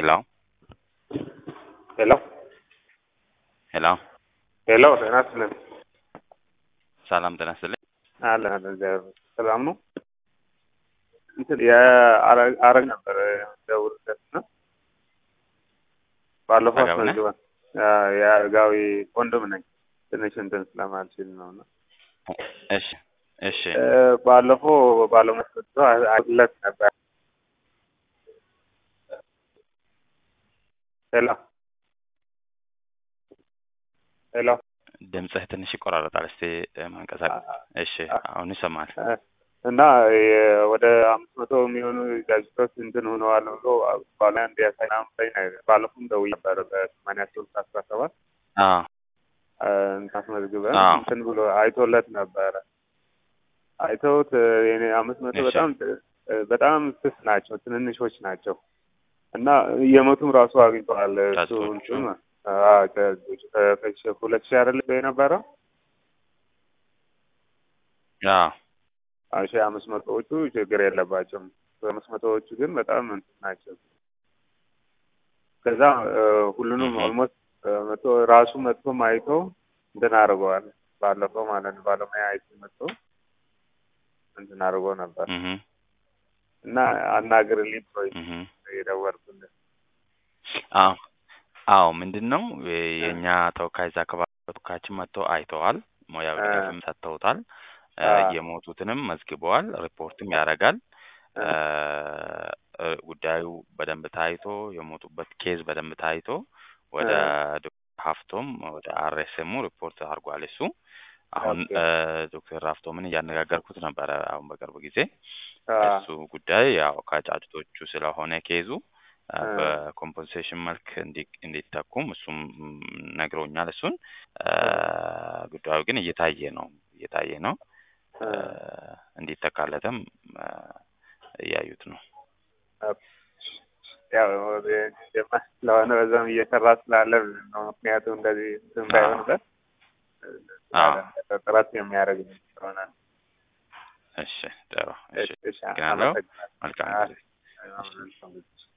ሄሎ ሄሎ ሄሎ ሄሎ ጤና ይስጥልን። ሰላም ጤና ይስጥልኝ። አለን አለን እግዚአብሔር ይመስገን። ሰላም ነው። እንትን የአረግ ነበር ደውልለት እና ባለፈው አረጋዊ ነህ? አስመዝግበን የአረጋዊ ወንድም ነኝ። ትንሽ እንትን ስለማልችል ነው እና እሺ እሺ እ፣ ባለፈው ባለመስጠቱ አለት ነበር። ሄሎ ሄሎ ድምፅህ ትንሽ ይቆራረጣል። እስቲ እ፣ ማንቀሳቀስ እሺ፣ አሁን ይሰማል። እ፣ እና የ- ወደ አምስት መቶ የሚሆኑ ጋዜጦች እንትን ሆነዋል ብሎ ባለ እንዲያሳይ ምናምን ላይ ነው። ባለፈውም ደውዬ ነበር በሰማንያ ሶስት አስራ ሰባት አዎ ታስመዝግበን አዎ። እንትን ብሎ አይቶለት ነበረ። አይተውት እ፣ የኔ አምስት መቶ እሺ። በጣም እ፣ በጣም ስስ ናቸው፣ ትንንሾች ናቸው እና እየመቱም ራሱ አግኝተዋል። እሱ ጫጩቶቹ? እንትን አዎ፣ ከ- ከ- ሁለት ሺህ አይደለ የነበረው አዎ ሺ አምስት መቶዎቹ ችግር የለባቸውም። አምስት መቶዎቹ ግን በጣም እንትን ናቸው። ከዛ እ፣ ሁሉንም እህ። ኦልሞስት መቶ ራሱ መጥቶም አይቶ እንትን አድርገዋል። ባለፈው ማለት ነው ባለሙያ አይቶ መጥቶ እንትን አድርጎ ነበር እህ እና አናግርልኝ ብሎ እህ የደወልኩልህ አዎ አዎ ምንድን ነው የ- የእኛ ተወካይ እዛ አካባቢ ተወካያችን መጥቶ አይተዋል። ሙያዊ አ- ድጋፍም ሰጥተውታል። እ፣ አ- የሞቱትንም መዝግበዋል። ሪፖርትም ያደርጋል። አ- እ፣ ጉዳዩ በደንብ ታይቶ የሞቱበት ኬዝ በደንብ ታይቶ ወደ ዶክተር ሀፍቶም ወደ አርኤስኤሙ ሪፖርት አድርጓል። እሱ አሁን ኦኬ። እ፣ ዶክተር ሀፍቶምን እያነጋገርኩት ነበረ አሁን በቅርብ ጊዜ አ፣ እሱ ጉዳይ ያው ከጫጭቶቹ ስለሆነ ኬዙ አ፣ አ። በኮምፐንሴሽን መልክ እንዲ- እንዲተኩም እሱም ም፣ ነግሮኛል። እሱን አ፣ ጉዳዩ ግን እየታየ ነው እየታየ ነው አ፣ አ፣ እንዲተካለትም አ፣ እያዩት ነው። ያው ጀማ ስለሆነ በዛም እየሰራ ስላለ ነው። ምክንያቱም እንደዚህ እንትን ባይሆንበት አዎ። ጥረት የሚያደርግ ስለሆነ ነው። እሺ ጥሩ። እሺ እሺ፣ አመሰግናለሁ። አመሰግናለሁ። መልካም ጊዜ። አዎ፣